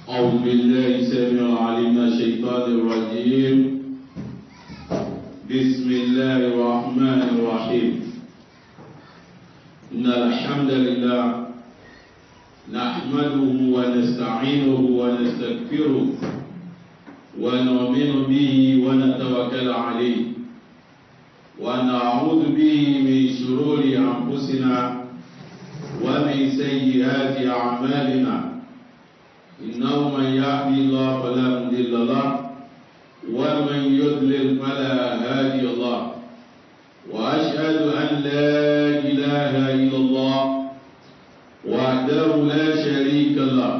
أعوذ بالله السميع العليم من الشيطان الرجيم بسم الله الرحمن الرحيم إن الحمد لله نحمده ونستعينه ونستغفره ونؤمن به ونتوكل عليه ونعوذ به من شرور أنفسنا ومن سيئات أعمالنا إنه من يهدي الله فلا مضل له ومن يضلل فلا هادي الله وأشهد أن لا إله إلا الله وحده لا شريك له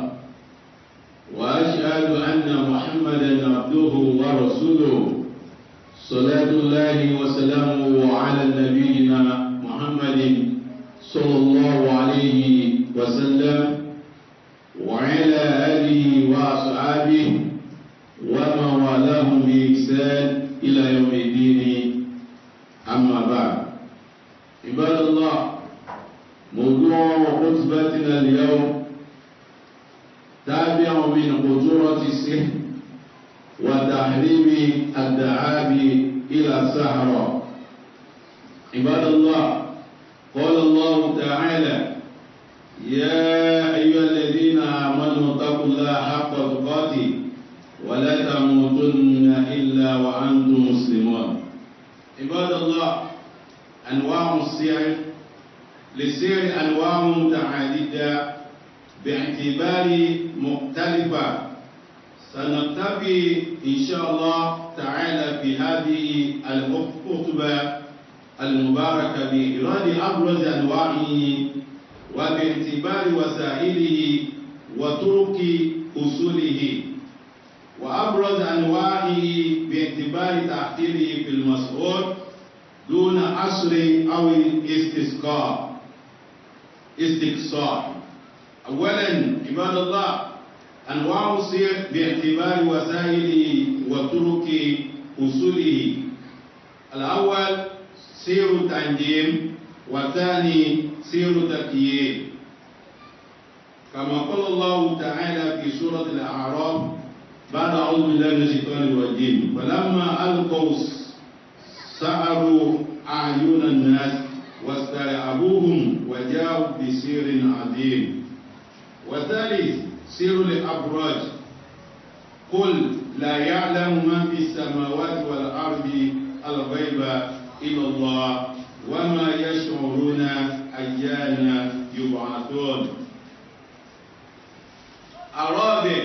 وأشهد أن محمدا عبده ورسوله صلاة الله وسلامه على نبينا محمد صلى الله عليه وسلم وعلى آله وأصحابه ومن والاهم بإحسان إلى يوم الدين أما بعد عباد الله موضوع خطبتنا اليوم تابع من خطورة السحر وتحريم الدعاب إلى السحرة عباد الله قال الله تعالى يا أيها الذين آمنوا اتقوا الله حق تقاته ولا تموتن إلا وأنتم مسلمون عباد الله أنواع السحر للسحر أنواع متعددة باعتبار مختلفة سنكتفي إن شاء الله تعالى في هذه الخطبة المباركة بإيراد أبرز أنواعه وباعتبار وسائله وطرق أصوله وأبرز أنواعه باعتبار تأثيره في المسؤول دون عصر أو استسقاء استقصاء أولا عباد الله أنواع السير باعتبار وسائله وطرق أصوله الأول سير التنجيم والثاني سير تكييف كما قال الله تعالى في سورة الأعراف بعد أعوذ بالله من الشيطان الرجيم فلما ألقوا سعروا أعين الناس واسترعبوهم وجاءوا بسير عظيم والثالث سير الأبراج قل لا يعلم من في السماوات والأرض الغيب إلا الله وما يشعرون أيان يبعثون الرابع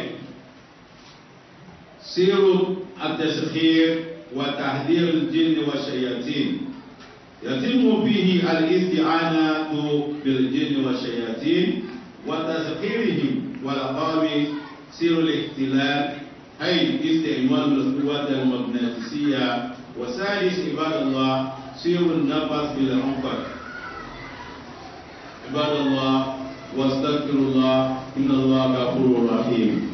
سير التسخير وتحذير الجن والشياطين يتم فيه الاستعانة بالجن والشياطين وتسخيرهم والقام سير الاختلاف أي استعمال القوة المغناطيسية وثالث عباد الله سير النفس بالعنقر عباد الله واستغفر الله إن الله غفور رحيم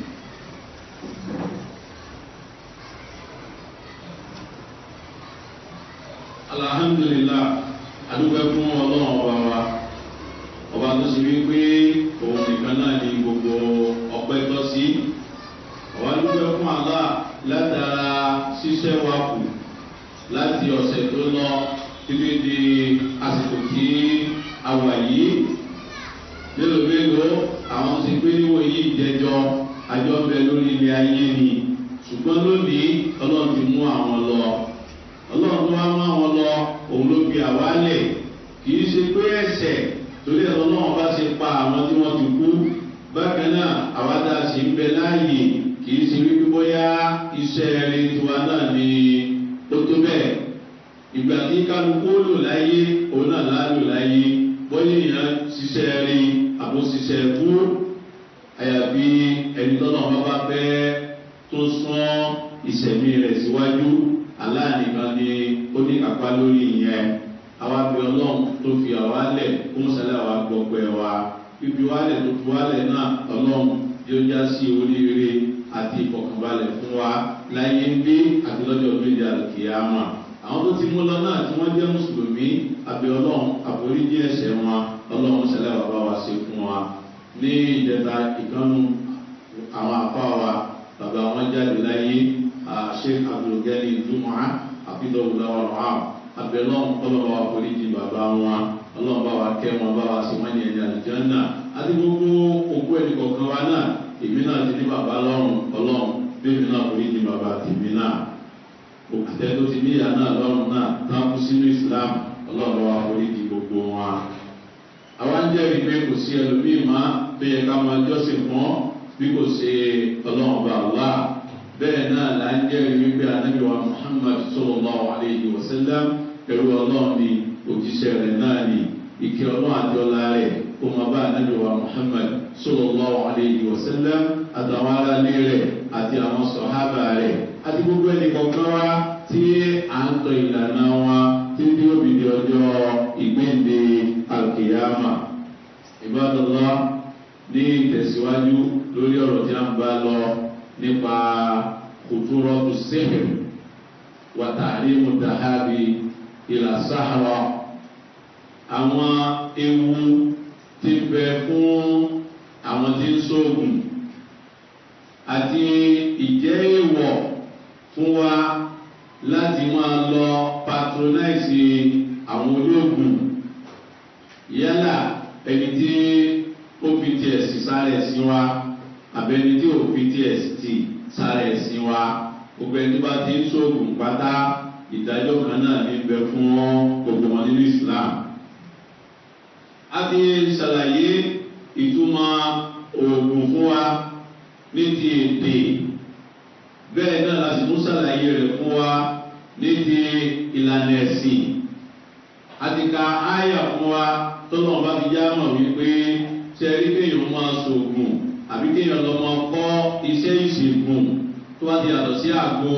alhamdulillah adúgbò fún ọlọ́run ọba wa ọba tó ṣe wípé òun nìkan náà ní gbogbo ọpẹ́ tọ́ sí ọba adúgbò fún àlá látara ṣíṣẹ́ wa kù láti ọ̀sẹ̀ tó lọ títí di àsìkò tí a wà yìí mélòó mélòó àwọn ti gbé níwò yìí jẹjọ àjọ bẹ lórí ilé ayé ni ṣùgbọ́n lónìí ọlọ́run ti mú àwọn lọ ọlọ́run tó wá mú àwọn lọ òun ló fi àwálẹ̀ kì í ṣe pé ẹsẹ̀ torí ẹ̀rọ náà bá ṣe pa àwọn tí wọ́n ti kú bákan náà àwa tá a sì ń bẹ láàyè kì í ṣe wípé bóyá iṣẹ́ rẹ tiwa náà ni ó tó bẹ́ẹ̀ ìgbà tí kálukú lò láyé òun náà lálò láyé bóyá èèyàn ṣiṣẹ́ rí àbó ṣiṣẹ́ kú àyàfi ẹni tọ́nà bá bá fẹ́ tó sún ìṣẹ̀mí rẹ̀ síwájú aláàníkan ni ó ní kápá lórí ìyẹn àwa bí ọlọ́run tó fi àwa lẹ̀ kó mọ́sálẹ̀ àwa gbọ́pẹ́ wa fífi wálẹ̀ tó fi wálẹ̀ náà ọlọ́run yóò já sí oríire àti ìfọ̀kànbalẹ̀ fún wa láyé ń gbé àti lọ́jọ́ gbéjà kìámà àwọn tó ti mú lọ náà tí wọ́n jẹ́ mùsùlùmí àbí ọlọ́run àforíjì ẹ̀ṣẹ̀ wọn ọlọ́run ṣẹlẹ̀ bàbá wa ṣe fún wa ní ìjẹta ìkànnù àwọn àfa ìdọ̀wù lọ́wọ́ rọ̀ abẹ́lọ́n ọlọ́wọ́ àforíjì bàbá wọn ọlọ́wọ́ bá wa kẹ́ wọn bá wa sí wọn ní ẹ̀yà àlùjọ́nà àti gbogbo òkú ẹnì kọ̀ọ̀kan wa náà èmi náà ti ní bàbá lọ́rùn ọlọ́run bẹ́ẹ̀ náà foríjì bàbá tèmi náà òkútẹ́ tó ti níyà náà lọ́rùn náà táàkù sínú islam ọlọ́run wa foríjì gbogbo wọn. àwa ń jẹ́rìí pé kò sí ẹlòmíì má bẹ́ẹ̀ ká máa jọ́sìn fún bí kò ṣe ọlọ́run bá wà bẹ́ẹ̀ náà là ń jẹ́rìí wípé anábìwá muhammad sallallahu alayhi wa sallam ẹ̀rú ọlọ́run ni òjíṣẹ́ rẹ̀ náà ni ìkẹ́ ọlọ́run àti ọlá rẹ̀ kó máa bá anábìwá muhammad sallallahu alayhi wa sallam àtàwọn aráalé rẹ̀ àti àwọn sọ̀hábà rẹ̀ àti gbogbo ẹnì kọ̀ọ̀kan wa tí à ń tọ ìlànà wa tí tí ó bìí di ọjọ́ ìgbéǹde alkiyama ìbádọ́lá ní ìtẹ̀síwájú lórí ọ̀rọ̀ tí a ń bá lọ nípa kùtùrọ̀tù sẹ́hìn wàtàrí mùtàhábì ìlà sáhàrà àwọn ewu ti bẹ fún àwọn tí ń sóògùn àti ìjẹ́ èèwọ̀ fún wa láti máa lọ patronize àwọn olóògùn yálà ẹni tí ó fi tiẹ̀ sí sáré sí wa àbẹni tí ò fi tiẹ̀ sí sáré sí wa gbogbo ẹni tó bá ti ń sóògùn pátá ìdájọ́ kan náà ní bẹ fún gbogbo wọn nínú islam. a ti ṣàlàyé ìtumọ̀ oògùn fún wa ní ti èdè bẹ́ẹ̀ náà la sì tún ṣàlàyé rẹ̀ fún wa ní ti ìlànà ẹ̀sìn àti ka áyà fún wa tọ́lọ́ bá fi já mọ̀ wípé ṣe rí kéèyàn máa ṣoògùn àbí kéèyàn lọ máa kọ́ iṣẹ́ ìṣègùn tó bá ti yàtọ̀ sí àgbo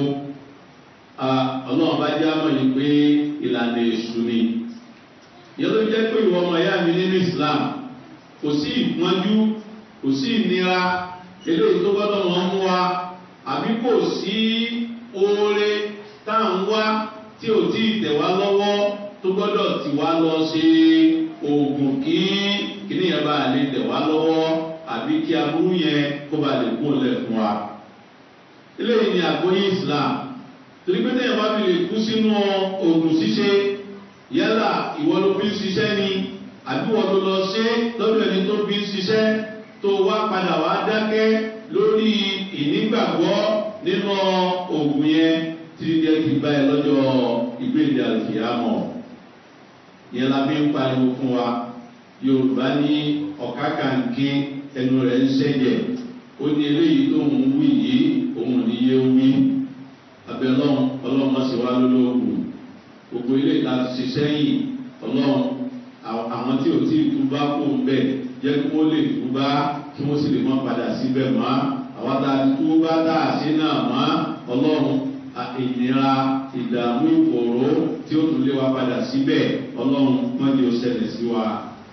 ọlọ́run bá já mọ̀ yìí pé ìlànà èṣù ni ìyẹn ló jẹ́ pé ìwọ ọmọ ìyá mi nínú islam kò sí ìpọ́njú kò sí ìnira eléyìí tó gbọ́dọ̀ wọ́n mú wa àbí kò sí oore tá à ń wá tí ò tí ì tẹ̀ wá lọ́wọ́ tó gbọ́dọ̀ tì wá lọ ṣe oògùn kí kíní yẹn bá lè tẹ̀ wá lọ́wọ́ àbí kí aburú yẹn kó bá lè kó lẹ̀ fún wa. eléyìí ni àgbóyé islam torí pé tẹ̀yìn bá fi lè kú sínú oògùn ṣíṣe yálà ìwọ ló fi ń ṣiṣẹ́ ni àbí wọ́n ló lọ ṣe lọ́dọ̀ ẹni tó fi ń ṣiṣẹ́ tó wá padà wá dákẹ́ lórí ìnígbàgbọ́ nínú oògùn yẹn tí jẹ́ ti bá ẹ lọ́jọ́ ìgbéde àlùfíàmọ̀ yẹn la fi ń pariwo fún wa yorùbá ní ọ̀ká kàǹkì ẹnu rẹ̀ ń ṣẹ̀jẹ̀ ó ní eléyìí tó ń wí yìí òun ní yé wí abẹ́ ọlọ́run ọlọ́run má sì wá lólóògùn gbogbo ilé ìta ti ṣe sẹ́yìn ọlọ́run àwọn tí ò tí ì túbá kó ń bẹ̀ jẹ́ kí wọ́n lè túbá kí wọ́n sì lè má padà síbẹ̀ mọ́ àwọn tá a ti túbá tá a ṣe náà mọ́ ọlọ́run ìnira ìdààmú ìfòòró tí ó tún lé wa padà síbẹ̀ ọlọ́run má ní o ṣẹlẹ̀ sí wa.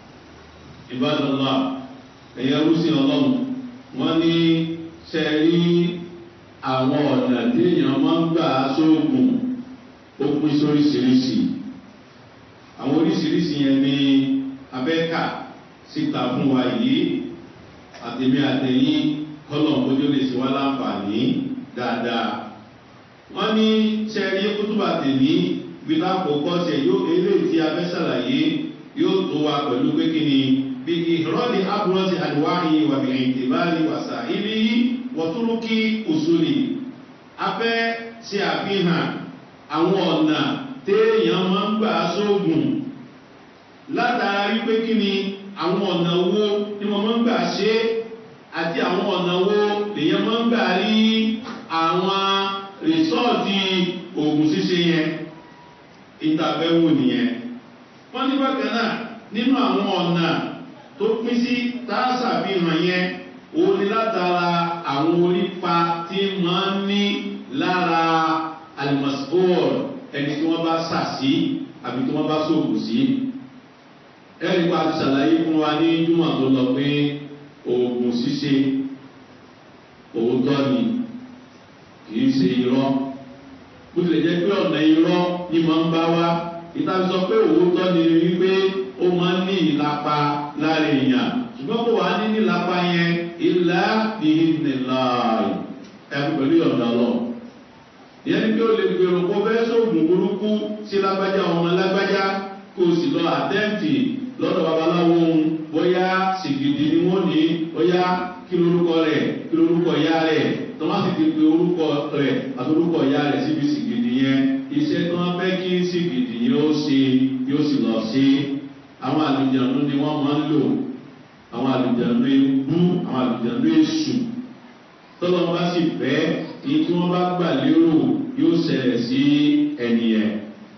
ìbádọ́lá ẹ̀yẹ rúṣin ọlọ́run wọ́n ní sẹ́rí àwọn ọ̀nà téèyàn máa ń gbà sóògùn ó pín sóríṣiríṣi àwọn oríṣiríṣi yẹn ní abẹ́ka síta fún wa yìí àtẹ̀mí àtẹ̀yìn kọ́lọ̀ kójú lè ṣe wá láǹfààní dáadáa wọ́n ní sẹ́rí kútùbà tèmi gbígbà àkọ́kọ́ ṣe yóò eléyìí tí a fẹ́ ṣàlàyé yóò tó wa pẹ̀lú pé kí ni bí ìrọ́lì abúlọ́sì àdúwáyé wà bí ìtìbáàlì wàsà ibi wọ́túrúkì òṣùlì a fẹ́ ṣe àfihàn àwọn ọ̀nà téèyàn máa ń gbà sóògùn látara wípé kí ni àwọn ọ̀nà wo ni wọ́n máa ń gbà ṣe àti àwọn ọ̀nà wo lèyàn máa ń gbà rí àwọn rìsọ́ọ̀tì òògùn ṣíṣe yẹn ìtàbẹ̀wò nìyẹn wọ́n ní bákan náà nínú àwọn ọ̀nà tó pín sí tààsàfihàn yẹn òun ni látara àwọn orípa tí máa ń ní lára alimọ̀síbọ̀ọ̀lù ẹni tí wọ́n bá sà sí àbí tí wọ́n bá sóògùn sí ẹ̀rí pa ti ṣàlàyé fún wa ní júmọ̀ tó lọ pé oògùn ṣíṣe òótọ́ ni kìí ṣe irọ́ bó tilẹ̀ jẹ́ pé ọ̀nà irọ́ ni máa ń bá wá ìtàbí sọ pé òótọ́ ni wípé ó máa ń ní ìlapa lára èèyàn ṣùgbọ́n kó wà ní nílapa yẹn ìlà ìhìnnìláì ẹ̀kú pẹ̀lú ọ̀dà lọ ìyẹn ni pé o lè gbèrò kó fẹ́ sóògùn burúkú sí lágbájá ọmọ lágbájá kó o sì lọ àtẹ́ǹtì lọ́dọ̀ babaláwo ohun bóyá sìgìdì ni wọ́n ní bóyá kí lorúkọ rẹ̀ kí lorúkọ ìyá rẹ̀ tó má sì ti pe orúkọ rẹ̀ àti orúkọ ìyá rẹ̀ síbi sìgìdì yẹn iṣẹ́ tó wọ́n fẹ́ kí sìgìdì yẹn ó ṣe yóò sì lọ sí àwọn àlùjànnú ni wọ́n máa ń lò àwọn àlùjànnú ewu àwọn àlùjànnú èṣù tọ́lọ́ bá sì fẹ́ ní tí wọ́n bá gbà lérò yóò ṣẹlẹ̀ sí ẹni yẹn.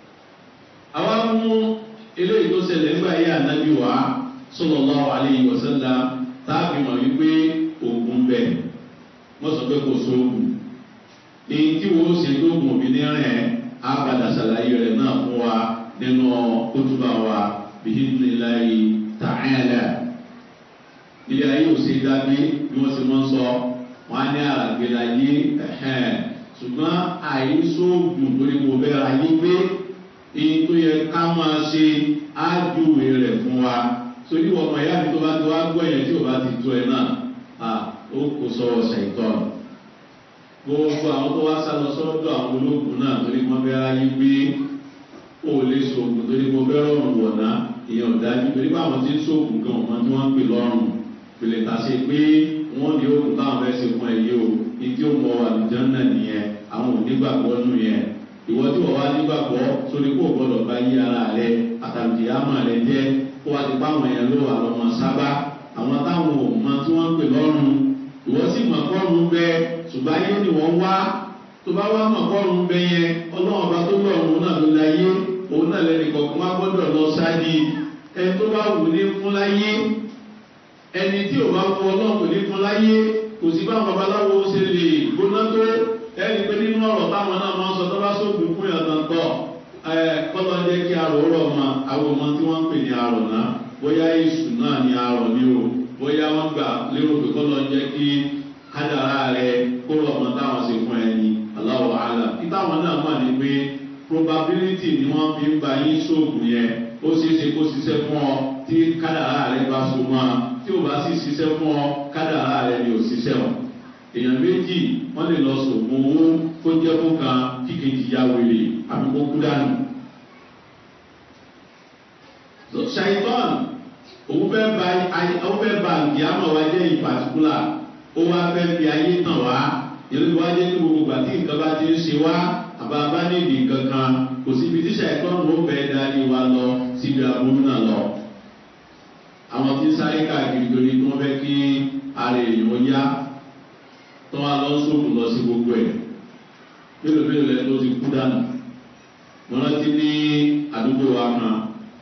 àwa mú eléyìí tó ṣẹlẹ̀ nígbà yí ànábì wá sọlọ́lá àlẹ́yìn wọ̀sẹ́lá táàbì mọ̀ wípé òògùn bẹ̀ wọ́n sọ pé kò sóògùn. èyí tí wọ́n ṣe tó gùn òbí ní rẹ̀ á padà ṣàlàyé rẹ̀ náà fún wa nínú kótóbá wa bíi níláyìí tààyàlà. ilé ayé ò ṣe dábí bí wọ́n ṣe mọ́ sọ wọn á ní àràgbélayé ṣùgbọ́n àìsóògùn torí mo bẹ́ ra yí pé èyí tó yẹ ká máa ṣe ájúwe rẹ̀ fún wa torí wọn ọmọ ìyá mi tó bá ti wá gbọ́ yẹn tí ò bá ti tó ẹ náà ó kò sọ̀rọ̀ ṣàìtọ́ gbogbo àwọn tó wá sá lọ sọ́dọ̀ àwọn ológun náà torí mo bẹ́ ra yí pé ó lè sóògùn torí mo bẹ́ rọrùn wọ̀nà ìyẹn ò dájú torí pé àwọn tí ń sóògùn gan ọmọ tí wọ́n ń pè lọ́rùn pèlè ta ṣe pé wọ́n ní òkú táwọn fẹ́ ṣe fún ẹ yìí o ìdí òmò àlùján náà nìyẹn àwọn onígbàgbọ́ nù yẹn ìwọ tí wọ́n wá nígbàgbọ́ sórí kó gbọ́dọ̀ bá yí ara rẹ àtàlùjì àmà rẹ jẹ́ kó wá ti báwọn yẹn ló wà lọ́mọ sábà àwọn táwọn òmọ tí wọ́n ń pè lọ́rùn ìwọ sì mọ̀ kọ́rùn bẹ ṣùgbọ́n ayé ni wọ́n wá tó bá wá mọ̀ kọ́rùn bẹ yẹn ọlọ́run ọba tó lọ́rùn náà ló láyé òun náà lẹ́nu kọ̀ọ̀kan wá gbọ́dọ̀ lọ sáàdì ẹni tó bá wù ní fún láyé ẹni tí ò bá fún ọlọ́run kò ní fún láyé kò sí bá babaláwo ṣe lè gbóná tó ẹni pé nínú ọ̀rọ̀ táwọn náà máa ń sọ tó bá sóògùn fún yàtọ̀ tọ̀ ẹ kọ́lọ́ jẹ́ kí arò rọ̀ ma àwọn ọmọ tí wọ́n ń pè ní arò náà bóyá èṣù náà ní arò ní o bóyá wọ́n gbà lérò pé kọ́lọ́ jẹ́ kí kádàrá rẹ kó rọ̀ mọ́ táwọn ṣe fún ẹni aláwọ̀ àlà kí táwọn náà mọ̀ ní pé probability ni wọ́n fi ń ba yín sóògùn yẹn ó ṣeé ṣe kó ṣiṣẹ́ fún ọ tí kádàrá rẹ bá so mọ́ tí o bá sì ṣiṣẹ́ fún ọ kádàrá rẹ ni ò ṣiṣẹ́ ọ. èèyàn méjì wọ́n lè lọ sògùn owó kó jẹ́ fún kan kí kejì ya wèrè àbí kó kú dànù. ṣàìtọ́n òun fẹ́ ba òun fẹ́ ba ìyáàmọ̀ wa jẹ́ ìpàtìkúlà ó wá fẹ́ fi ayé tàn wá ìlú wa jẹ́ ní gbogbo ìgbà tí nǹkan bá ti ń ṣe wá àbá bá ní ìdí kankan kò síbi tí ṣàìtọ́n ló fẹ́ darí wa lọ síbi àbúrú náà lọ àwọn tí ń sáré káàkiri torí tí wọ́n fẹ́ kí ara èèyàn yá tó wá lọ sóòkù lọ sí gbogbo ẹ̀ mélòó mélòó lẹ́nu tó ti kú dànù mo rántí ní àdúgbò wa kan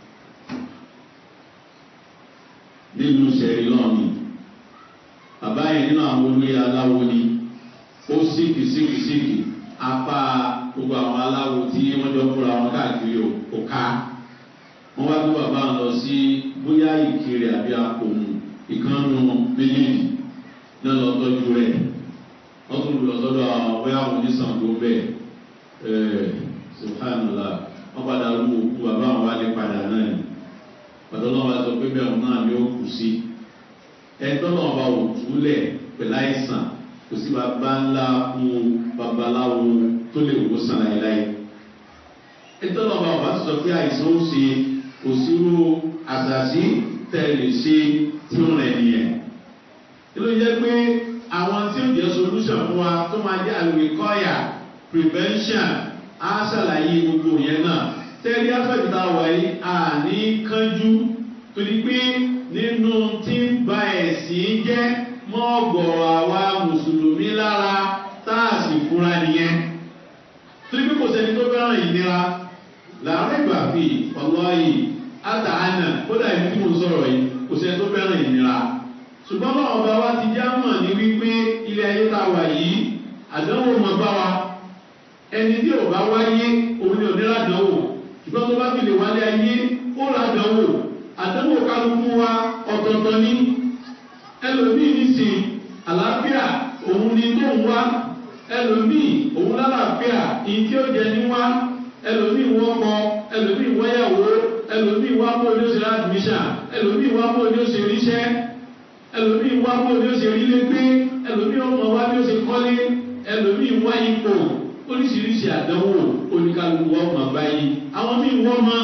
nílùú sẹ́rí lọ́ọ̀nì bàbá yẹn nínú àwọn olóyè aláwo ni ó síkì síkì síkì apá gbogbo àwọn aláwo tí wọ́n jọ fúnra wọn káàkiri ò ká wọ́n wá gbé bàbá lọ sí bóyá ìkiri àbí akòmù ìkànnù méjèèjì náà lọ tọ́jú rẹ̀ wọ́n tún lọ sọ́dọ̀ àwọn bóyá àwọn onísàngó bẹ́ẹ̀ ẹ̀ subhanallah wọ́n padà rú òkú bàbá àwọn wálé padà náà ni pàtó náà wá sọ pé bẹ́ẹ̀ náà ni ó kù sí ẹ̀tọ́ náà bá wò túlẹ̀ pẹ̀lú àìsàn kò sí bàbá ńlá fún babaláwo tó lè wò sàn láyéláyé ẹ̀tọ́ náà bá wà sọ pé àìsàn ó ṣe kò sírú àṣàṣì tẹ̀lé ṣe tí ó rẹ̀ nìyẹn. Ilé jẹ́ pé àwọn tí ó jẹ́ solution fún wa tó máa jẹ́ àlùkọ́yà prevention á ṣàlàyé gbogbo yẹn náà. Tẹ́lí afẹ́jìta wáyé àní kánjú torí pé nínú tí ń ba ẹ̀sìn jẹ́ mọ́ ọ̀gọ̀rọ̀ àwa mùsùlùmí lára tá a sì fura nìyẹn. Torí pé kò sẹ́ni tó fẹ́ràn ìnira làárẹ̀ ìgbà fi ọlọ́yìn àtàánà kódà ìlú tí mo sọ̀rọ̀ yìí kò sẹ́ni tó fẹ́ràn ìnira ṣùgbọ́n bá ọba wa ti já mọ̀ ní wípé ilé ayé tá a wà yìí àdánwò mọ̀ bá wa ẹni tí ò bá wáyé òun ni òní ládánwò ṣùgbọ́n tó bá fi lè wálé ayé ó ládánwò àdánwò kálukú wa ọ̀tọ̀ọ̀tọ̀ ní ẹlòmíì nísìn àlàáfíà òun ni tó ń wá ẹlòmíì òun lálàáfíà ìyí tí ó jẹ ní wá ẹlòmíì wọ́n kọ ẹlòmíì wọ́yàwó ẹlòmíì wá bó ní ó ṣe admission ẹlòmíì wá bó ní ó ṣe ríṣẹ́ ẹlòmíì wá bó ní ó ṣe rí légbé ẹlòmíì ọmọ wá ní ó ṣe kọ́lé ẹlòmíì wá ipò oríṣiríṣi àdánwò oníkálukú ọmọ báyìí àwọn míì wọ́n mọ́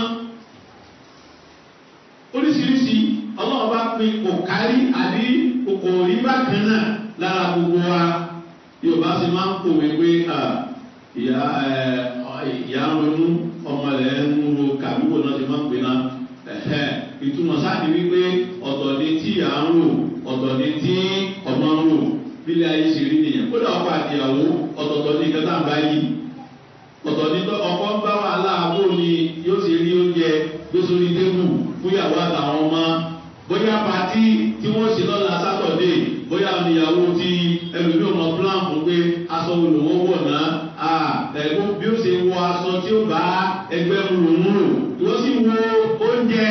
oríṣiríṣi ọlọ́run bá pin kò kárí àbí kò rí bákan náà lára gbogbo wa yorùbá sì máa ń pòwe pé ìyá ìyá ń ronú ọmọ rẹ̀ ń ro kàbíwò náà ti máa ń pè náà ìtumọ̀ sáàdì wípé ọ̀tọ̀ ni tí ìyá ń rò ọ̀tọ̀ ni tí ọmọ ń rò nílé ayé ṣe rí nìyẹn kódà ọkọ àtìyàwó ọ̀tọ̀ọ̀tọ̀ ní ìkẹta ń bá yí ọ̀tọ̀ ní ọkọ ń bá wàhálà àbò ni yóò ṣe rí oúnjẹ gbé sórí tébù fúyàwó àtàwọn ọmọ bóyá pàtí tí wọ́n ṣe lọ́la sátọ̀dé bóyá ìyàwó ti ẹlòmí ọmọ plan fún pé aṣọ olùwọ́ wọ̀ náà ẹ̀gbọ́n bí ó ṣe wọ aṣọ tí ó bá ẹgbẹ́ rúrùmúrù wọ́n sì wo oúnjẹ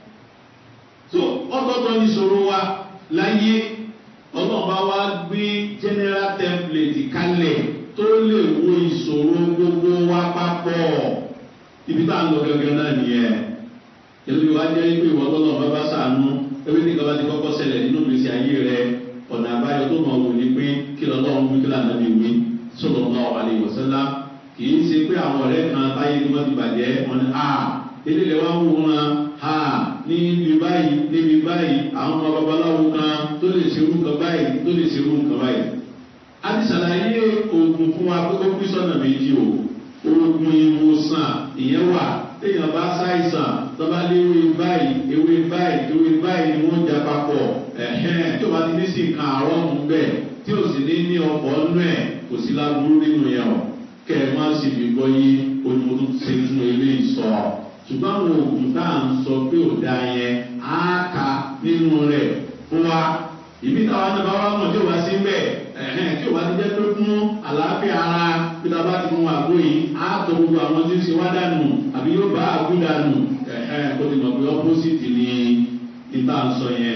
so ọ̀tọ̀ọ̀tọ̀ ní ìṣòro wa láyé ọlọ́run bá wá gbé general template kalẹ̀ tó lè wo ìṣòro gbogbo wa papọ̀ ibi tá à ń lọ gẹ́gẹ́ náà nìyẹn ìlú wa jẹ́ pé ìwọ lọ́lọ́ bá bá sànú ewé ní kaba ti kọ́kọ́ ṣẹlẹ̀ nínú ìgbésí ayé rẹ ọ̀nà àbáyọ tó mọ̀ wò ní pé kí lọ́lọ́run wí kí lànà bí wí sọ̀rọ̀ náà wà lè wọ̀sẹ́lá kì í ṣe pé àwọn ọ̀rẹ́ kan táyé ni wọ́n ti bàjẹ́ wọn ni a eléyìí wá wò wọn a ní ibi báyìí níbi báyìí àwọn ọmọ babaláwo kan tó lè ṣerú nǹkan báyìí tó lè ṣerú nǹkan báyìí. a ti ṣàlàyé oògùn fún wa pé ó pín sọ́nà méjì o oògùn ìwòsàn ìyẹn wà téèyàn bá ṣàìsàn tọ́ba lé ewé báyìí ewé báyìí ewé báyìí ni wọ́n jà papọ̀ ẹ̀hẹ́n tí o bá ti ní sí nǹkan àárọ̀ mú bẹ́ẹ̀ tí o sì ní ní ọkọ̀ nú ẹ̀ kò sí láburú nínú yẹn o kẹ́ ẹ má sì fi gbọ́ yí onímọ̀tò ṣe fún eléyìí sọ ṣùgbọ́n àwọn oògùn tá à ń sọ pé ò da yẹn á ka nínú rẹ̀ fún wa ìbí táwa náà bá wà mọ̀ tí o bá sí bẹ́ẹ̀ ẹ̀hẹ́n tí o bá ti jẹ́ pé fún àlàáfíà ara bí ta bá ti mú àgbo yìí á tọ gbogbo àwọn tí ń ṣe wá dànù àbí yóò bá àgbo dànù ẹ̀hẹ́n kó ti mọ̀ pé ọ́pọ́sìtì ni ìta ń sọ yẹn.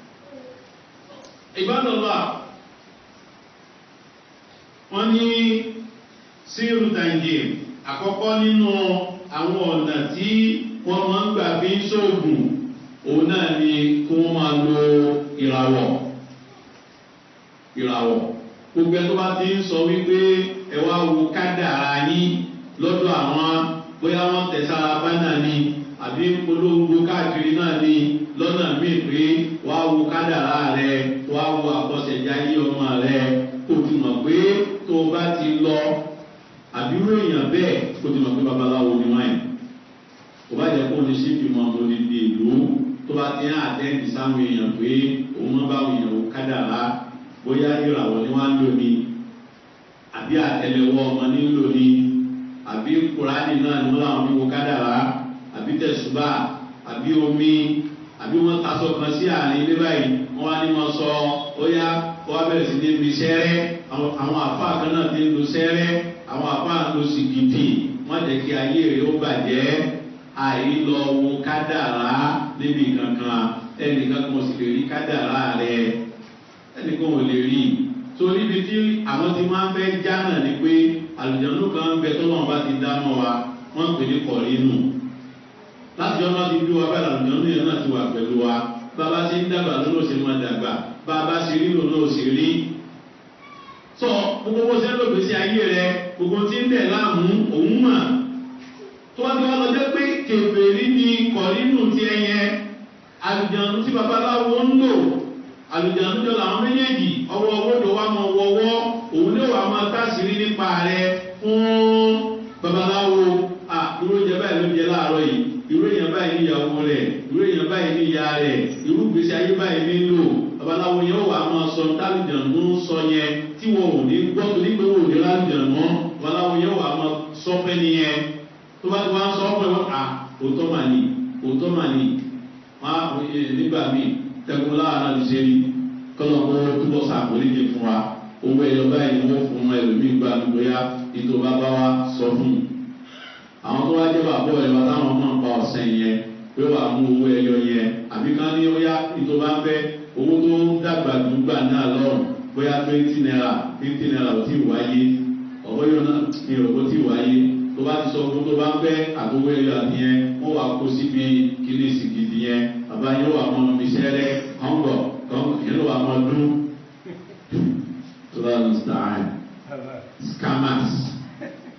ìbádọ́lá wọ́n ní síìrù tàǹgì àkọ́kọ́ nínú àwọn ọ̀nà tí wọ́n máa ń gbà fi ń ṣoògùn òun náà ni kí wọ́n máa lo ìràwọ̀ ìràwọ̀ gbogbo ẹ tó bá ti ń sọ wípé ẹ wá wo kádàrá yín lọ́dọ̀ àwọn bóyá wọ́n tẹ̀sára bánà ni àbí polongo káàkiri náà ni lọ́nà míì pé wá wo kádàrá rẹ wá wo àkọsẹ̀jáyé ọmọ rẹ kò ti mọ̀ pé tó o bá ti lọ àbí irú èèyàn bẹ́ẹ̀ kò ti mọ̀ pé babaláwo ni wọ́n yẹn kò bá jẹ́ kó ní síbi mọ́ mo ní di ìlú tó bá ti ń àtẹ́ǹdì sáwọn èèyàn pé òun máa bá àwọn èèyàn wò kádàrá bóyá ìràwọ̀ ni wọ́n á lò ní àbí àtẹlẹwọ́ ọmọ ní lò ní àbí kùránì náà ni wọ́n làwọn fi wo kádàrá àbí tẹ̀sùbà àbí omi àbí wọ́n tasọ kan sí àárín ilé báyìí wọ́n wá ní wọ́n sọ ó yá wọ́n á bẹ̀rẹ̀ sí ní mi sẹ́rẹ́ àwọn àfa kan náà ti ń lo sẹ́rẹ́ àwọn àfa ń lo sìgìdì wọ́n jẹ́ kí ayé rẹ̀ ó bàjẹ́ àìlọ wo kádàrá níbi kankan ẹnìkan kan sì lè rí kádàrá rẹ̀ ẹnìkan ò lè rí torí ibi tí àwọn ti máa ń fẹ́ já náà ni pé àlùjánu kan ń bẹ tó náà bá ti dáná wa wọ́n ń pè ní kọ̀rínù láti ọmọ ti bí wa báyìí àlùjánu yẹn náà ti wà pẹ̀lú wa bàbá ṣe ń dàgbà lónà ṣe máa dàgbà bàbá ṣe rí lónà ò ṣe rí. sọ gbogbo bó ṣe ń lò gbèsè ayé rẹ gbogbo tí ń bẹ̀ láàmú òun mà tó wá ti wá lọ jẹ́ pé kèfèrí ni kọ̀rínù ti ẹyẹ àlùjánu tí babaláwo ń lò àlùjánu jọ làwọn méjèèjì ọwọ́ owó tó wá mọ wọ́wọ́ òun ní wàá máa tàṣírí nípa rẹ fún babaláwo à irú oúnjẹ báyìí ló jẹ láàárọ̀ yìí irú èèyàn báyìí ní ìyàwó rẹ irú èèyàn báyìí ní ìyá rẹ irú gbèsè ayé báyìí nílò babaláwo yẹn wàá máa sọ tálùjánu sọ yẹn tí wọn ò ní gbọ́ tó ní pé wọn ò ní lálùjánu babaláwo yẹn wàá máa sọ fẹ́ nìyẹn tó bá ti wá sọ pé wọn à òótọ́ mà ní òótọ́ mà ní wọn nígbà míì tẹkun láàárọ̀ ní ṣe rí kọ́nà kó túbọ̀ sàkóríjì fún wa owó ẹyọ báyìí ni wọ́n fún ẹlòmíì gba bóyá ètò bàbá wa sọ fún un. àwọn tó wá jẹ́ bàbá ẹ̀rọ táwọn náà pa ọ̀sẹ̀ yẹn pé wàá mú owó ẹyọ yẹn àbí ká ní ó yá ètò bá fẹ́ owó tó ń dàgbà dùgbà náà lọ́rùn bóyá twenty naira fifty naira ò tí ì wáyé ọ̀bọ̀ yóò náà ní ìrọ̀kọ́ tí ì wáyé tó bá ti sọ fún tó bá ń fẹ́ àtọwọ́ ẹyọ àti yẹn wọ́n wàá kó síbi kínísì gidi yẹn bàbá yẹn wà mọ́ mi sẹ́rẹ́ kọ́ńgọ̀ kọ́ńgọ̀ yẹn ló wà mọ́ dún tó bá lọ sàn scammers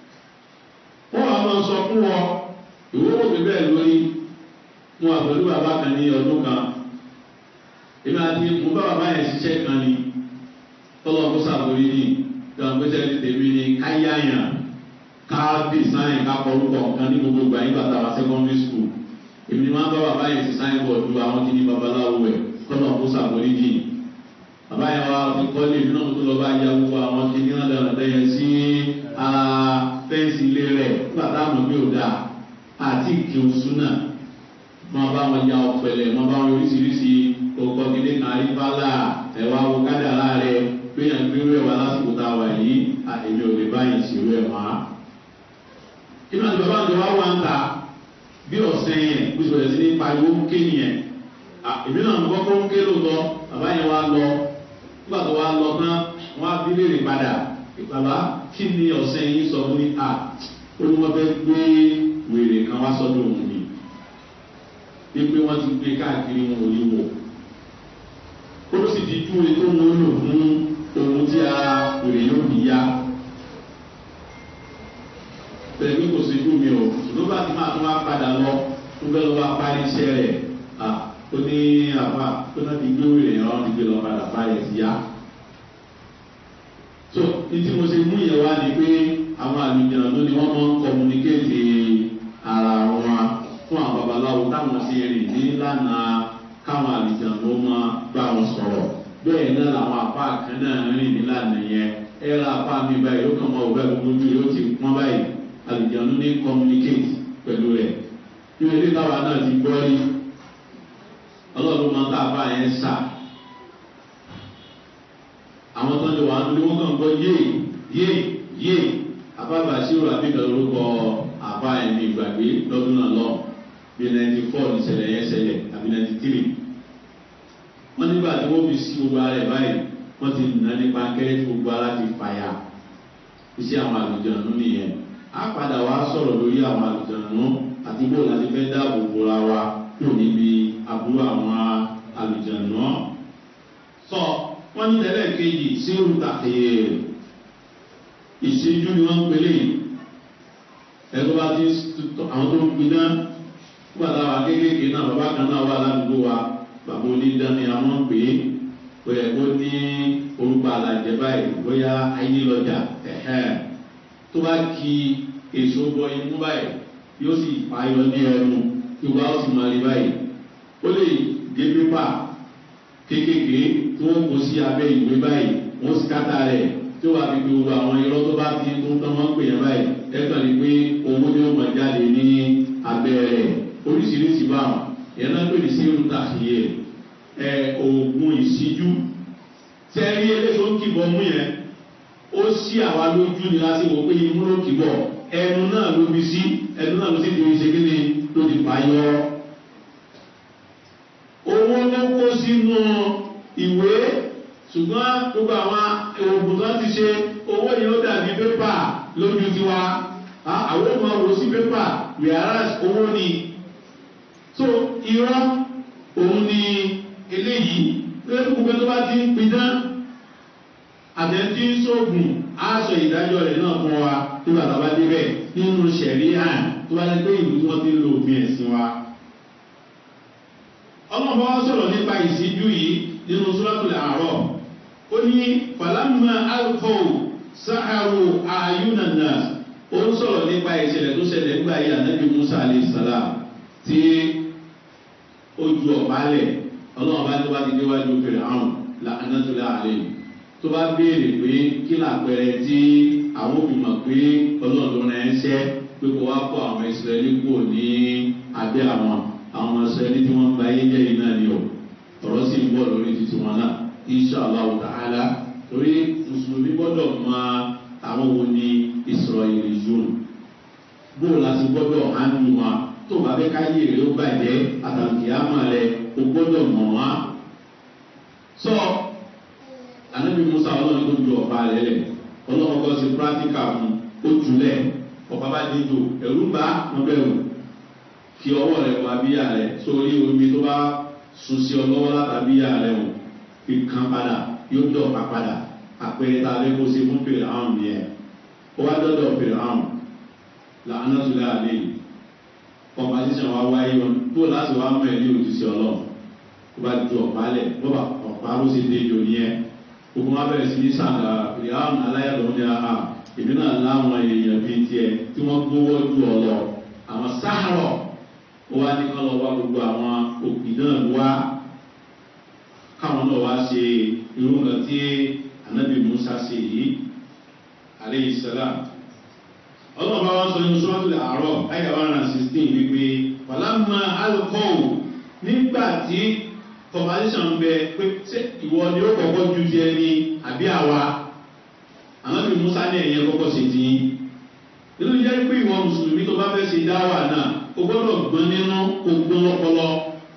máa sọ fún ọ ìwé wò mí bẹ́ẹ̀ lórí mo wà pẹ̀lú bàbá kan ní ọdún kan èmi àti mo bá bàbá yẹn ṣiṣẹ́ kan ni tọ́lọ́ kó sàbórí ni gbàgbéṣẹ́ ti tèmi ni káyáyàn ká design ká kọrúkọ kan ní gbogbo ìgbà yín bàtà wá secondary school èmi ni wọ́n bá bàbá yẹn design board ju àwọn tí ní babaláwo ẹ̀ tọ́lọ́ kó sàbórí ni bàbá yẹn wá fi kọ́lé mi náà tó lọ bá ya gbogbo àwọn tí ní wọn dáná yẹn sí fẹ́ǹsì ilé rẹ̀ nígbà táwọn bí ò dáa àti ìkíun súnà máa bá wọn ya ọ̀pẹ̀lẹ̀ máa bá wọn oríṣiríṣi ọkọ̀ gidi kan àrífàlà ẹ̀wà wo kádàrá rẹ̀ gbéyàn gbérú ẹ̀wà lásìkò tá a wà yìí èmi ò lè báyìí ṣèrú ẹ̀ wá. inú àti bàbá àti bàbá wa ń ta bí ọ̀sẹ̀ yẹn bí sọ̀rọ̀ sí ní pariwo ń ké nìyẹn èmi náà ń kọ́kọ́ ń ké lóòótọ́ bàbá yẹn wá lọ nígbà tó wá lọ tán wọ́n á bí léèrè padà bàbá kí ni ọ̀sẹ̀ yìí sọ fún mi à ó ní wọ́n fẹ́ gbé wèrè kan wá sọ́dọ̀ òun ni pé wọ́n ti gbé káàkiri wọn ò ní wò ó ló sì ti tú ètò wọn lò fún ohun tí a wèrè yóò fi yá bẹ́ẹ̀ ni kò sí fún mi o ṣùgbọ́n bá ti máa tún wá padà lọ tó fẹ́ lọ wá parí iṣẹ́ rẹ̀ à ó ní àbá tó náà ti gbé wèrè yẹn wọ́n ti gbé lọ padà parí ẹ̀ sí yá so ní tí mo ṣe mú yẹn wá ni pé àwọn àlùjọ ló ni wọ́n máa ń kọmúníkéètì ara wọn fún àwọn babaláwo táwọn ṣe rìn ní lánàá káwọn àlùjọ ló máa bá wọn sọ̀rọ̀ bẹ́ẹ̀ náà làwọn apá kan náà rìn ní lánàá yẹn ẹ ra apá mi báyìí ó kàn máa wọ báyìí gbogbo ojú yóò ti pọ́n báyìí àlùjọ ló ní kọmúníkéètì pẹ̀lú rẹ̀ ní ilé táwa náà ti gbọ́ rí ọlọ́run máa ń tá apá yẹn sà àwọn tó ń lò wá ní wọ́n kàn gbọ́ yéè yéè yéè àbábà ṣírò àbíkẹ́ lórúkọ àbá ẹ̀mí ìgbàgbé lọ́dún náà lọ bí ninety four ní ṣẹlẹ̀ yẹn ṣẹlẹ̀ àbí ninety three wọ́n nígbà tí wọ́n fi sí gbogbo ara ẹ̀ báyìí wọ́n ti nà nípa kẹ́rẹ́ tí gbogbo ara ti fàyà iṣẹ́ àwọn àlùjọ̀nù nìyẹn á padà wá sọ̀rọ̀ lórí àwọn àlùjọ̀nù àti bó láti fẹ́ dáàbò bora wa kúrò níbi àbúrò àwọn àlùjọ̀nù sọ wọ́n ní lẹ́lẹ́kejì sí olùtàkìyè ìṣíjú ni wọ́n ń pelé yìí ẹgbẹ́ bá ti àwọn tó ń pin náà nígbà tá a wà kéékèèké náà bàbá kan náà wà ládùúgbò wa bàbá onídàáni àwọn ń pè é pé ó ní orúkọ àlàjẹ báyìí bóyá ayé lọ́jà tó bá ki èso bọ imú báyìí yóò sì payọ ní ẹnu ìwà ó sì máa rí báyìí ó lè gé pépà kéékèèké tí wọ́n kó sí abẹ́ ìwé báyìí wọ́n sì kátà rẹ̀ tí wàá fi gbogbo àwọn irọ́ tó bá ti tó tán wọ́n pè yẹn báyìí ẹ̀kan ni pé owó ni ó mọ̀ jáde ní abẹ́ rẹ̀ oríṣiríṣi báwọn yẹn náà pè ní sí irúta yẹ ẹ oògùn ìṣíjú tẹ́rí eléyìí ó kìbọ̀ mú yẹn ó sí àwa lójú ni láti wò pé imú ló kìbọ̀ ẹnu náà ló fi sí ẹnu náà ló sì fi ṣe kí ni ló ti pààyọ. owó ló kó sínú ìwé ṣùgbọ́n gbogbo àwọn oògùn tó ti ṣe owó yìí ó dàbí pépà lójú tiwa àwọn ọmọ wò sí pépà whereas owó ni so irọ́ òun ni eléyìí lórí gbogbo tó bá ti ń pidán àtẹ̀tí ń sóògùn á sọ ìdájọ́ rẹ̀ náà fún wa tí bàtà bá débẹ̀ nínú sẹ̀rí àn tó bá dé pé ìlú tí wọ́n ti ń lo òfin ẹ̀sìn wa. ọlọ́run bá wá sọ̀rọ̀ nípa ìṣíjú yìí nínú sọ́lọ́tòlẹ̀ àárọ̀ ó ní fàlámà alfọ́ sáhàrù àyùnànà ó ń sọ̀rọ̀ nípa ìṣẹ̀lẹ̀ tó ṣẹlẹ̀ nígbà yìí ànábì musa alayhi salam tí ó ju ọ̀pá lẹ̀ ọlọ́run bá tó bá ti déwájú fèrè àwọn anátúlẹ̀ àlẹ́ yìí tó bá béèrè pé kí làpẹrẹ tí àwọn òbí mọ̀ pé ọlọ́run rẹ̀ ń ṣẹ́ pé kó wá kó àwọn ìsirẹ́lì kúrò ní abẹ́ àwọn àwọn ìsirẹ́lì tí wọ́n ń ba ayé jẹ́ yìí náà ni o ọ̀rọ̀ sì ń bọ̀ lórí títí wọn náà inṣàlá ta'ala torí mùsùlùmí gbọ́dọ̀ mọ àwọn wo ni ìsirọ̀yìn yòó bóò la ti gbọ́dọ̀ hánú wọn tó bá fẹ́ káyé rẹ̀ ó bàjẹ́ àtàkì àmọ́ rẹ̀ ó gbọ́dọ̀ mọ̀ wá. sọ anabi musa ọlọ́run tó ju ọ̀pá rẹ̀ lẹ̀ ọlọ́run kọ́ sí pírátíkà fún ó jùlẹ̀ ọ̀pá bá dídò ẹ̀rú bá wọn bẹ̀rù fi ọwọ́ rẹ̀ wọ abíyá rẹ̀ sórí omi tó bá sun sí ọlọ́wọ́ látàbíyá rẹ̀ wọ̀ fi kan padà yóò dọ̀ ọ̀pá padà àpẹẹrẹ tá a lè kó sí fún fèrè àwọn nìyẹn ó wá dọ́dọ̀ fèrè àwọn làánà tó lé àlè competition wa wáyé wọn tó láti wá mọ ẹ̀ ní òjúṣe ọlọ́run tó bá ju ọ̀pá lẹ̀ bó bá ọ̀pá ló ṣe dé ìjọ nìyẹn gbogbo wọn bẹ̀rẹ̀ sí ní sàǹgà ìyáwọn aláyàtọ̀ ní àhà èmi náà láwọn èèyàn bíi tiẹ̀ tí wọ́n gbówó ju ọ̀lọ́ àwọn sáárọ̀ ó wá ní kọ́ lọ wá gbogbo àwọn òbí náà wá káwọn náà wá ṣe irú nǹkan tí anabi musa ṣe yìí aleyhi salam ọlọ́run bá wọn sọ nínú sọ́ọ́tù àárọ̀ ayé one hundred sixteen wípé wàlámà alukọ́ọ̀ nígbà tí competition bẹ pé ṣé ìwọ ni ó kọ́kọ́ ju ti ẹni àbí àwa anabi musa ní ẹ̀yẹ kọ́kọ́ ṣe ti yín nínú jẹ́ pé ìwọ mùsùlùmí tó bá fẹ́ ṣe dáwà náà o gbọ́dọ̀ gbọ́n nínú o gbọ́n lọ́pọlọ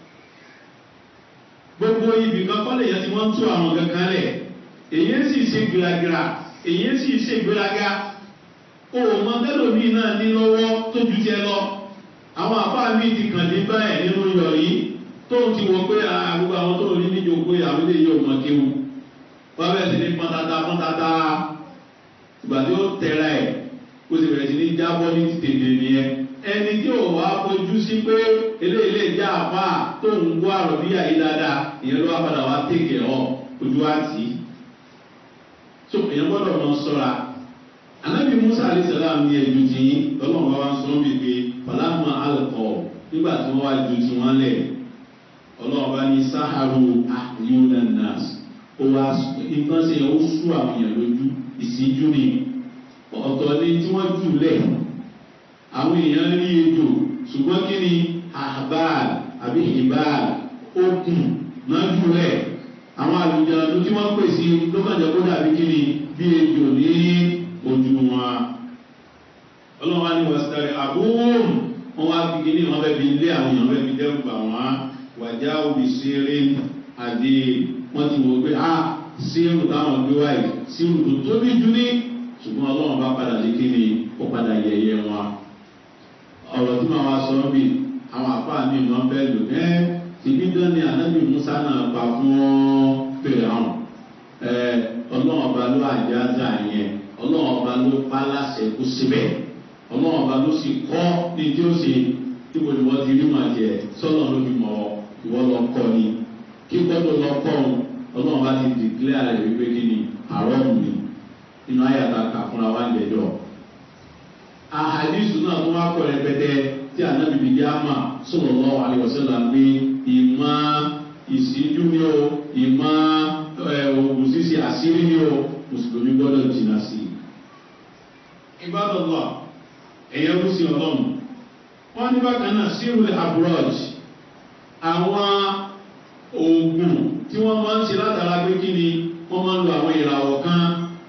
gbogbo ibì kan kọ́lé yẹn tí wọ́n ń tú àwọn kankan lẹ̀ èyí sì ṣe gbìlàgbìlà èyí sì ṣe gbìlàgà o mọ tẹlomi náà ní lọ́wọ́ tó ju tiẹ̀ lọ àwọn àbá mi ti kàn ní báyìí nínú yọrí tó ti wọ pé àgbogbo àwọn tó rí níjó pé àwọn ilé yóò mọ kéwu wọ́n bẹ̀rẹ̀ sí ní pọ́ntata pọ́ntata ìgbà tí ó tẹ̀ra ẹ̀ ó sì bẹ̀rẹ̀ sí ní jábọ́ ní tètè nìyẹn ẹni tí ò wá fojú sí pé eléyìí lè jẹ́ àpá tó ń gbọ́ àròbíyà yìí dáadáa ìyẹn ló wá padà wá tèkè ọ ojú wa tì í so èèyàn gbọ́dọ̀ mọ sọ́ra anabi musa alayisalaam ní ẹjú tí ọlọ́run bá wá ń sọ bí pé falama alkọ nígbà tí wọ́n wá ju tí wọ́n lẹ̀ ọlọ́run bá ní saharu ayuda nas ó wá nǹkan ṣe ó sú àwọn èèyàn lójú ìsíjú ni ọ̀tọ̀ ni tí wọ́n jù lẹ̀ àwọn èèyàn rí ejò ṣùgbọ́n kí ni ahbal àbí hibal okùn náà jù lẹ̀ àwọn àlùjáde tí wọ́n pè sí lókànjẹ́ kó dàbí kí ni bí ejò ní ojú wọn. ọlọ́wọ́n ní wàsítárì àbúrò wọn wá fi kí ni wọn fẹ́ fi lé àwọn èèyàn fẹ́ fi dẹ́rù bà wọ́n wàjá òbí ṣeré àdé wọ́n ti wò pé ah sírù táwọn gbé wáyé sírù tó tóbi jù ní ṣùgbọ́n ọlọ́run bá padà lé kí ni ó padà yẹyẹ wọn. ọ̀rọ̀ tí màá wá sọ ọ́ bì àwọn àpá mi máa ń bẹ́ lò ẹ́ tìbí dán ni ànábì musa náà pa fún fèrè àwọn ọlọ́run ọba ló àjáza yẹn ọlọ́run ọba ló pa láṣẹ kó síbẹ̀ ọlọ́run ọba ló sì kọ́ ní tí ó ṣe tí mo ní wọ́n ti rí màá jẹ sọ́nà ló fi mọ̀ ìwọ́ lọ kọ́ ni kíkọ́ tó lọ kọ́ òun ọlọ́run bá ti dìklẹ́ rẹ̀ wípé kí ni àrọ́ọ̀mù ni inú ayàtà kà fúnra wa ń jẹjọ́ àhàdìsù náà tó wá kọ́ rẹpẹtẹ tí ànábìbí yá mà sọ̀rọ̀ lọ́wọ́ àlẹ́wọ̀sẹ́lá pé ìmọ̀ ìsíjú ni o ìmọ̀ òògùn ṣíṣe àṣírí ni o mùsùlùmí gbọ́dọ̀ jìnnà sí i. ìbádọ́lá ẹ̀yẹ kú sí ọlọ́run wọ́n ní bákan náà sírùlẹ̀ abroad àwọn oògùn tí wọ́n máa ń ṣe látara pé kí ni wọ́n máa ń lo àwọn ìràwọ̀ kan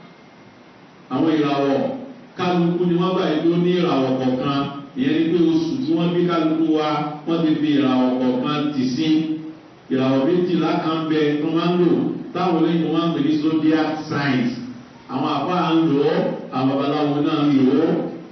àwọn ìràwọ̀ kálukú ni wọ́n báyìí ló ní ìràwọ̀ kọ̀ọ̀kan ìyẹn ni pé oṣù tí wọ́n bí kálukú wa wọ́n ti fi ìràwọ̀ kọ̀ọ̀kan tì sí ìràwọ̀ méjìlá kan bẹ tó máa ń lò táwọn olóyìnbó máa ń pè ní zodiac signs àwọn àbá ń lò ó àwọn babaláwo náà ń lò ó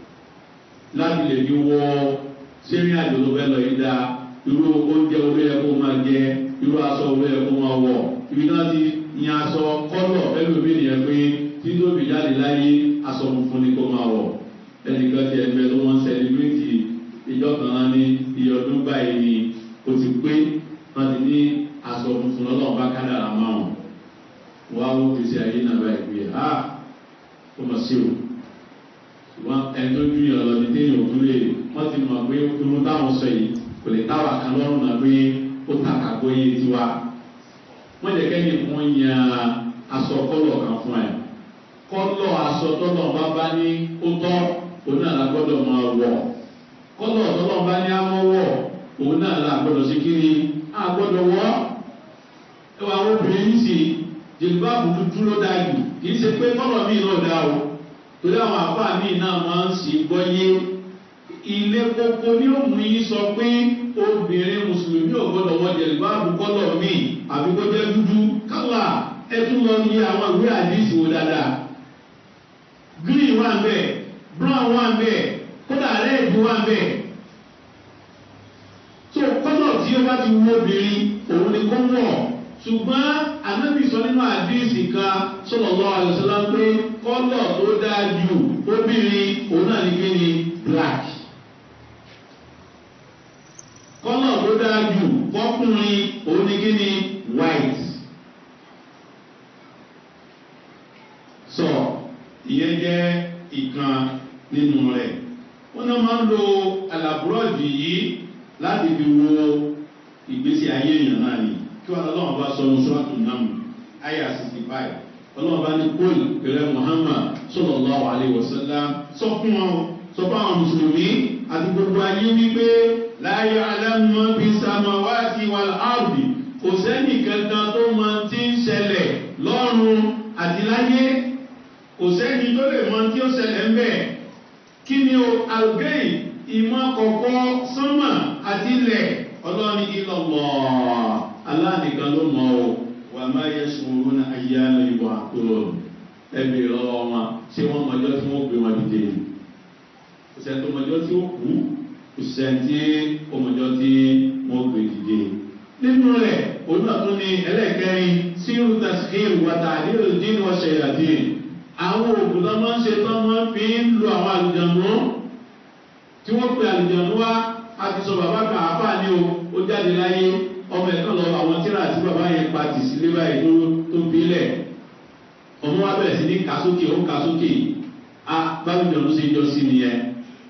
láti lè fi wọ sẹ́rìn àjò tó fẹ́ lọ yìí dáa irú oúnjẹ orí ẹ̀ kó máa jẹ irú aṣọ orí ẹ̀ kó máa wọ̀ ibi náà ti yan aṣọ kọ́lọ̀ ẹlòmíì nìyẹn pé tí tóbi jáde láyé aṣọ funfun ni kó máa wọ̀ ẹnìkan ti ẹgbẹ́ tó wọ́n sẹ́lẹ̀bírìtì ìjọ kan ní iye ọdún báyìí ni o ti pé wọ́n ti ní aṣọ funfun lọ́lọ́run bá kádàrà máa wọ̀n wọ́n á wọ́n fi ṣe ayé náà báyìí pé ha ó mọ̀ sí o ṣùgbọ́n ẹni tó dún yàn lọ ní téèyàn òkú lè wọ́n ti mọ̀ pé irun táwọn sọ yìí kò lè táwa kan lọ́rùn náà pé ó tàkà gbóyè tiwa wọ́n jẹ́ kẹ́ni fún yan aṣọ kọ́lọ̀ kan fún ẹ̀ kọ́lọ̀ aṣọ tọ́lọ̀ bá bá ní ó tọ́ òun náà la gbọ́dọ̀ máa wọ̀ kọ́lọ̀ tọ́lọ̀ bá ní àwọn wọ̀ òun náà la gbọ́dọ̀ sí kiri á gbọ́dọ̀ wọ́ ẹ wà àwọn obìnrin yìí sì jìlúbáàbù dúdú ló dáa jù kì í ṣe pé kọ́lọ̀ míì náà dáa o torí àwọn àbá míì náà máa ń sì gbọ́yé ilé kókó ní òun yìí sọ pé obìnrin mùsùlùmí ò gbọ́dọ̀ wọ jìlúbáàbù kọ́lọ̀ míì àbí kó jẹ́ dúdú kálá ẹ tún lọ ní àwọn ìwé àdìsí wo dáadáa green wà ń bẹ̀ brown wà ń bẹ̀ kódà red wà ń bẹ̀ tó kọ́lọ̀ tí ó bá ti wú obìnrin òun ni kó wọ̀ ṣùgbọ́n anábì sọ nínú àdìsí kan sọlọ́lọ́ àlùsọ́lá pé kọ́lọ̀ tó dáa jù obìnrin òun náà ní kí ni black fọkùnrin òun ni kí ni white. sọ ìyẹn jẹ́ ìkan nínú rẹ̀ wọ́n náà máa ń lo àlàbúrọ̀dì yìí láti fi wo ìgbésí ayé èèyàn náà ni kí wọn lọ́wọ́ bá sọ ní sọ́ọ̀tù náà ayé sixty five ọlọ́wọ́ bá ní kóòlù pẹ̀lẹ́ muhammad sallallahu alayhi wa sallam sọ fún wọn sọ fún àwọn mùsùlùmí àti gbogbo ayé wípé láyé alámọ̀ bíi samawati wal ardi kò sẹ́ni kankan tó máa ti ń ṣẹlẹ̀ lọ́run àti láyé kò sẹ́ni tó lè mọ tí ó ṣẹlẹ̀ ń bẹ̀ kí ni o algei ìmọ̀ kọ̀kọ́ sánmà àti ilẹ̀ ọlọ́ni ìlọ̀lọ̀ aláàdìkan ló mọ̀ o wà má yẹ sùúrù ní ayé alẹ́ ìwà tó ẹbí lọ́wọ́ wọn tí wọ́n mọjọ́ tí wọ́n gbé wọn dìde kò sẹ́ni tó mọjọ́ tí ó kú kò sẹ́ni tí ó mọjọ́ tí wọ́n gbé dìde nínú rẹ̀ olùdókòwò ní ẹlẹ́kẹ́rin sírù tasir wàtà àdéhùn dín ọ̀ṣẹ̀ yàdí àwọn òògùn tó máa ń ṣe tó máa ń fi ń lo àwọn àlùjànnú tí wọ́n pe àlùjànnú wá a ti sọ bàbá kan àáfàá ní o ó jáde láyé ọmọ ẹ̀kan lọ àwọn tíra àti bàbá yẹn pa tì sílé báyìí tó tó fi lẹ̀ ọmọ wa bẹ̀rẹ̀ sí ní kà sókè ó kà sókè a bálùjànnú ṣe jọ sí nìyẹn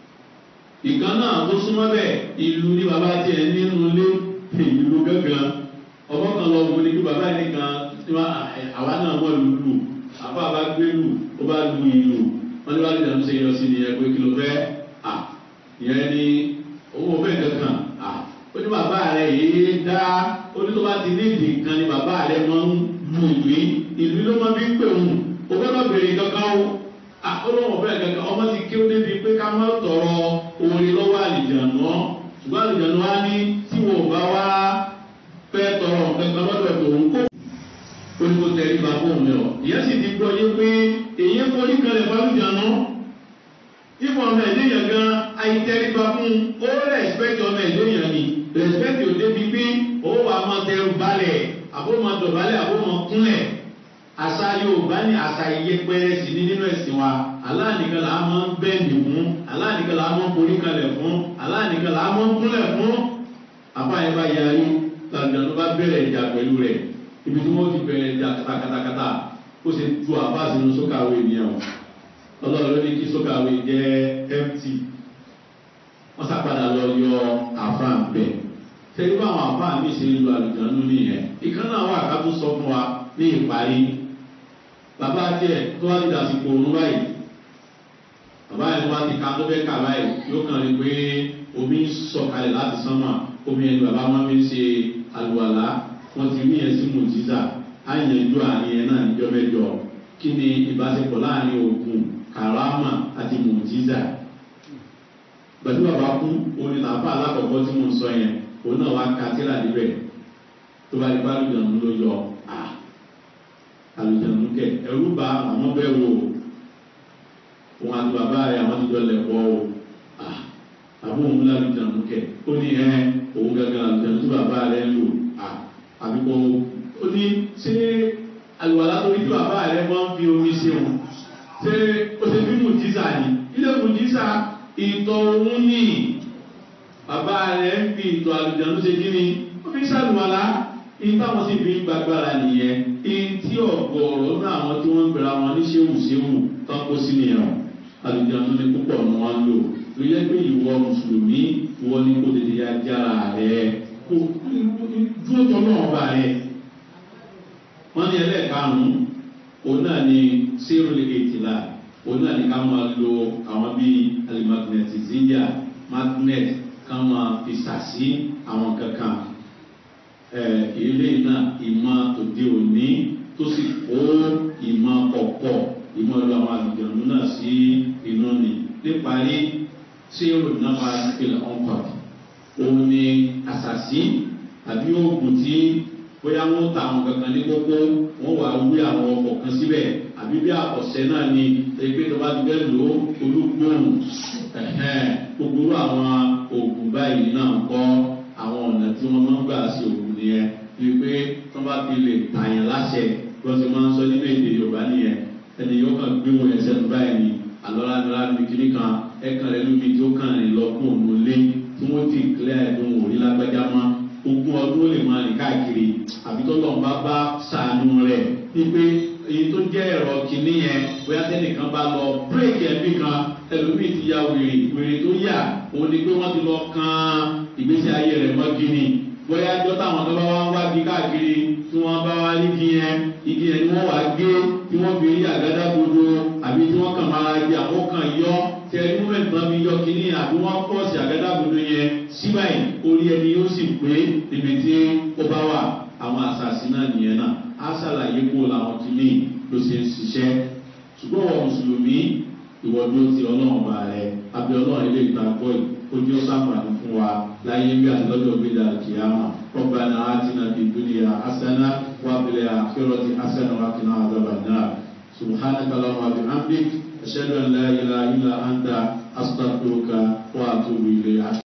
ìkan náà tó súnmọ́ bẹ́ẹ̀ ìlú ní bàbá tiẹ̀ nínú ilé ìlú gángan ọmọ kan lọ wọlé kí bàbá yẹn kan àwa náà wọ́n lù lù àbá bá gbé lù ó bá lu ìlú wọn ní bálùjànnú ṣe jọ sí nìyẹn pé kí ló fẹ́ à ìyẹn ní owó fẹ́ kankan à ó ní bàbá rẹ̀ yìí dá ó ní tó bá ti ní ìdì kan ní bàbá rẹ̀ máa ń lu ìlú ìlú ló máa fi ń pè òun ó gbọ́dọ̀ bèrè kankan o à ó lọ́wọ́ fẹ́ kankan ọmọ ti kí ó débi pé ká má tọrọ orin lọ́wọ́ àlìjànú ṣùgbọ́n àlìjànú wa ní tí wọn ò bá wá fẹ́ tọrọ kankan lọ́dọ̀ tòun kó olùkó tẹ̀lé bá fóun lọ ìyẹn sì ti gbọ́ yé pé èyí ń forí kan lè bá àlìjànú ìfọ̀ ọmọ ẹ̀dẹ́ yẹn gan ayítẹ́ríba fún ó rẹ̀spẹ̀tì ọmọ ẹ̀dẹ́ yẹn ni rẹ̀spẹ̀tì ò débi pé ó wà á máa tẹrù balẹ̀ àbó máa dọ̀bálẹ̀ àbó máa kúnlẹ̀ àṣà yorùbá ní àṣà ìyẹpẹrẹ sí ní nínú ẹ̀sìn wa aláàníkan là á máa ń bẹ́ẹ̀nì fún aláàníkan là á máa ń forí kalẹ̀ fún aláàníkan là á máa ń kúnlẹ̀ fún àbáyé bá yarí làǹdàánú bá bẹ̀rẹ̀ ìjà pẹ̀lú rẹ̀ ibi tí wọ́n ti bẹ̀rẹ̀ ìjà kátàkátà ó ṣe ju àbá sínú sókàwé nìyẹn o ọlọ́run ló ní kí sókàwé jẹ́ mt wọ́n sàpadà lọ yọ àfáà bẹ̀ tẹ́lẹ̀ bá àwọn àfáà mi ṣe lu àlùjánu nìyẹn ìkan náà wà ká tó sọ fún wa ní ìparí bàbá tiẹ̀ tó wá ti dàsìkò òun báyìí bàbá yẹn tó wá ti ka tó fẹ́ kà báyìí yóò kàn rí pé omi ń sọ̀kalẹ̀ láti sánmà omi ẹni bàbá wọn fi ń ṣe àlùwàlá wọn ti rí yẹn sí mùjíza á yẹn ju àárín yẹn náà níjọ́ mẹ́jọ kí ni ìbáṣepọ̀ láàrin òògùn karama àti mùjíza pẹ̀lú bàbá kú orin làbá alákọ̀ọ́kọ́ tí mo ń sọ yẹn òun náà wá ka tíra níbẹ̀ tó bá di bá àlùjànnú ló yọ à àlùjànnú kẹ ẹrú bá àwọn bẹ́ẹ̀ wò òun àti bàbá rẹ̀ àwọn ti jọ lẹ̀ pọ̀ o à àbí òun lé àlùjànnú kẹ ó ní ẹ òun gángan àlùjànnú tí bàbá rẹ̀ ń lò à àbí kò ó ní ṣé àlùwàlá torí tí bàbá rẹ̀ máa ń fi omi ṣe wọn ṣé ó ṣe bí mùjísà ni ilé mùjísà ìtọ̀ òun ní bàbá rẹ̀ ń fi ìtọ̀ àlùjánu ṣe kí ni ó fi ṣàlùwàlá ìtàwọn sì fi ń gbàgbára nìyẹn ìtí ọ̀gọ̀ọ̀rọ̀ náà àwọn tí wọ́n ń gbéra wọn ní ṣéwùṣéwù tán kó sí nìyẹn àlùjánu ní púpọ̀ ni wọ́n ń lò ló yẹ pé ìwọ mùsùlùmí ìwọ ní kó tètè ya jára rẹ kó dúró tọ́ náà bá rẹ wọ́n ní ẹlẹ́ẹ̀karùn-ún òun náà ni sírùlì ètìlá òun náà ni ká máa lo àwọn bíi alimagnetizidia magnet ká máa fi sàsí àwọn kankan ilé náà ìmọ̀ òde òní tó sì kó ìmọ̀ kọ̀kọ̀ ìmọ̀ lu àwọn àlùjọ̀nù náà sí inú ni níparí sírù náà máa ń pèlè ọ̀nkọ̀t òun ni àsàsí àbí oògùn tí bóyá wọn ta àwọn kankan ní kókó wọn wà wí àwọn ọkọ̀ kan síbẹ̀ àbí bí ọ̀sẹ̀ náà ni ẹgbẹ́ tó bá ti fẹ́ lò ó olúgbòhùn gbogbo àwọn oògùn báyìí náà kọ́ àwọn ọ̀nà tí wọ́n máa ń gbà sí oògùn nìyẹn bíi pé wọ́n bá fi lè tààyàn láṣẹ bí wọ́n ti máa ń sọ nínú èdè yorùbá nìyẹn ẹni yóò kàn gbé wọn ẹsẹ̀ tó báyìí ni àlọ́ládọ́lá ní kíní kan ẹ̀kan rẹ̀ lóbi tí ó kàn rìn lọ fún òun lé tí wọ́n ti kílẹ̀ ẹ̀dùn òrí lágbájá mọ́ ogún ọdún ó lè máa rìn káàkiri àbí tó lọ́n bá bá sàánú rẹ̀ wípé èyí tó jẹ́ ẹ̀rọ kìíní yẹn bóyá tẹ́nìkan bá lọ bírèkì ẹ̀mí kan ẹlòmíì ti ya wèrè wèrè tó yà òun ni pé wọ́n ti lọ kan ìgbésí ayé rẹ̀ mọ́ gíní bóyá ẹjọ́ táwọn tó bá wá ń wá bí káàkiri tí wọ́n bá wá ní igi yẹn igi yẹn ni wọ́n wá gé tí wọ́n fi rí àgádá gbogbo àbí tí wọ́n kàn máa gbé àkókàn yọ tí ẹni mú mẹ́tàn mi yọ kínní àbí wọ́n pọ̀ sí àgádá gbogbo yẹn síbáyìí orí ẹni yóò sì pé níbi tí ó bá wà àwọn àṣàṣì náà nìyẹn náà á ṣàlàyé kó làwọn kìíní ló ṣe ń ṣiṣẹ́ ṣùgbọ́n wọn mùsùlùmí ìwọ́dún ti ọlọ́run ọba rẹ̀ àbí ọlọ́run ilé ìta gbọ́ yìí ojú ó sàmàlú fún wa láyé bí àtìlọ́jọ́ gbéjà kìámà rọ́bànà àtìnà bí dúnìyà asánà wà bìlẹ̀ àkérọ̀tì asánà wà kìnnà àdàbà náà subhanahu wa ta'ala wa bihamdik ashhadu an la ilaha illa anta astaghfiruka wa atubu ilayk